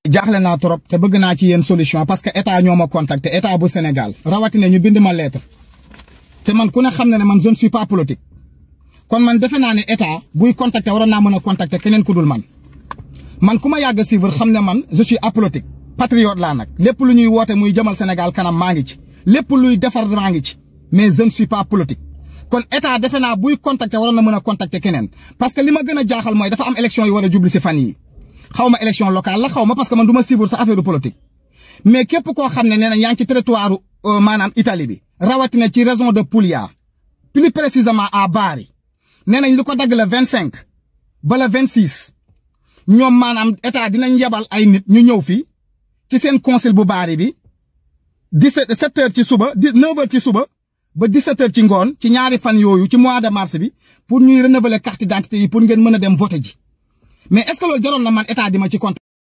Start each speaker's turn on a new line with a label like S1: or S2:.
S1: jaaxle naa trop te bëgg naa ci yéen solution parce que état ñoo ma contacté état bu Sénégal rawatina ñu bind ma lettre te man ku ne xam na ne man je ne suis pas politique kon man defe naa ne état buy contacter waroon naa mën a contacter keneen ku dul man man ku ma yàgg a suivre xam ne man je suis apolitique patriote laa nag lépp lu ñuy woote muy jëmal Sénégal kanam maa ngi ci lépp luy defar maa ngi ci mais je ne suis pas politique kon état defe naa buy contacter waroon na mën a contacter keneen parce que li ma gën a jaaxal mooy dafa am élection yu war a jubli si fan yi xaw ma élection locale la xaw ma parce que man du ma suivre sa affaire politique mais képp koo xam ne nee na yaa ngi ci territoire maanaam Italie bi rawatina ci région de Puglia plus précisément à Bari nee nañ lu ko dagg la vingt cinq ba la vingt six ñoom maanaam état dinañ yebal ay nit ñu ñëw fii ci seen consul bu Bari bi dix sept sept heures ci suba dix neuf heures ci suba ba dix sept heures ci ngoon ci ñaari fan yooyu ci mois de mars bi pour ñuy renouveler carte d'identité yi pour ngeen mën a dem voter ji mais est-ce que loolu jaroon na man état di ma ci compte